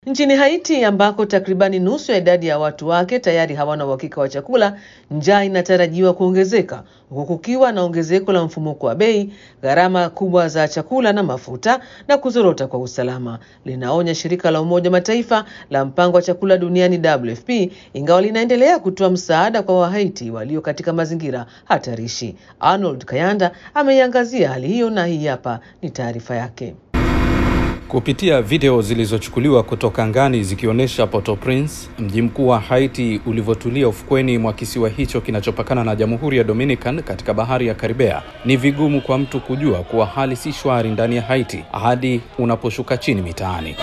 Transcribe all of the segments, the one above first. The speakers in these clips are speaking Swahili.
Nchini Haiti ambako takribani nusu ya idadi ya watu wake tayari hawana uhakika wa chakula, njaa inatarajiwa kuongezeka huku kukiwa na ongezeko la mfumuko wa bei, gharama kubwa za chakula na mafuta na kuzorota kwa usalama, linaonya shirika la Umoja Mataifa la mpango wa chakula duniani WFP, ingawa linaendelea kutoa msaada kwa Wahaiti walio katika mazingira hatarishi. Arnold Kayanda ameiangazia hali hiyo na hii hapa ni taarifa yake. Kupitia video zilizochukuliwa kutoka angani zikionyesha Port-au-Prince, mji mkuu wa Haiti, ulivyotulia ufukweni mwa kisiwa hicho kinachopakana na Jamhuri ya Dominican katika bahari ya Karibea, ni vigumu kwa mtu kujua kuwa hali si shwari ndani ya Haiti hadi unaposhuka chini mitaani.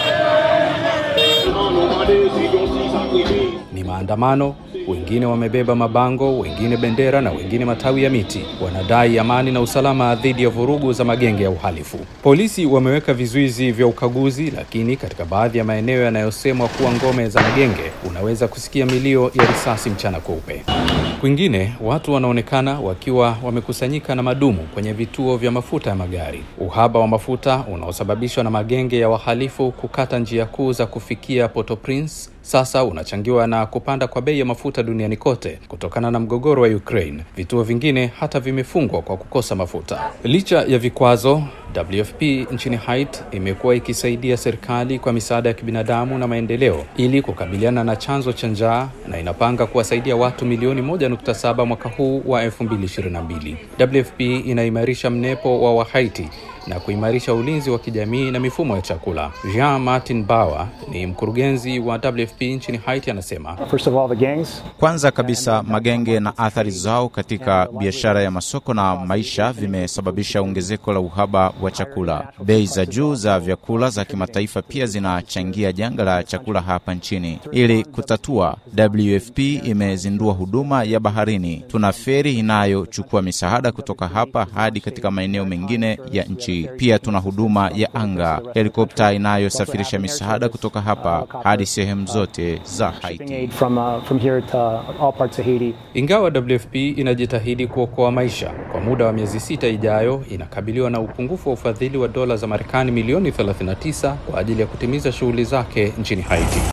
Ni maandamano, wengine wamebeba mabango, wengine bendera na wengine matawi ya miti. Wanadai amani na usalama dhidi ya vurugu za magenge ya uhalifu. Polisi wameweka vizuizi vya ukaguzi, lakini katika baadhi ya maeneo yanayosemwa kuwa ngome za magenge, unaweza kusikia milio ya risasi mchana kweupe. Kwingine watu wanaonekana wakiwa wamekusanyika na madumu kwenye vituo vya mafuta ya magari. Uhaba wa mafuta unaosababishwa na magenge ya wahalifu kukata njia kuu za kufikia Port-au-Prince sasa unachangiwa na kupanda kwa bei ya mafuta duniani kote kutokana na mgogoro wa Ukraine. Vituo vingine hata vimefungwa kwa kukosa mafuta. Licha ya vikwazo, WFP nchini Haiti imekuwa ikisaidia serikali kwa misaada ya kibinadamu na maendeleo ili kukabiliana na chanzo cha njaa na inapanga kuwasaidia watu milioni 1.7 mwaka huu wa 2022. WFP inaimarisha mnepo wa Wahaiti na kuimarisha ulinzi wa kijamii na mifumo ya chakula. Jean Martin Bauer ni mkurugenzi wa WFP nchini Haiti, anasema First of all, the gangs. Kwanza kabisa magenge na athari zao katika biashara ya masoko na maisha vimesababisha ongezeko la uhaba wa chakula. Bei za juu za vyakula za kimataifa pia zinachangia janga la chakula hapa nchini. Ili kutatua, WFP imezindua huduma ya baharini. Tuna feri inayochukua misaada kutoka hapa hadi katika maeneo mengine ya nchi. Pia tuna huduma ya anga, helikopta inayosafirisha misaada kutoka hapa hadi sehemu zote za Haiti. Aid from, uh, from here to all parts of Haiti. Ingawa WFP inajitahidi kuokoa maisha, kwa muda wa miezi sita ijayo inakabiliwa na upungufu wa ufadhili wa dola za Marekani milioni 39 kwa ajili ya kutimiza shughuli zake nchini Haiti.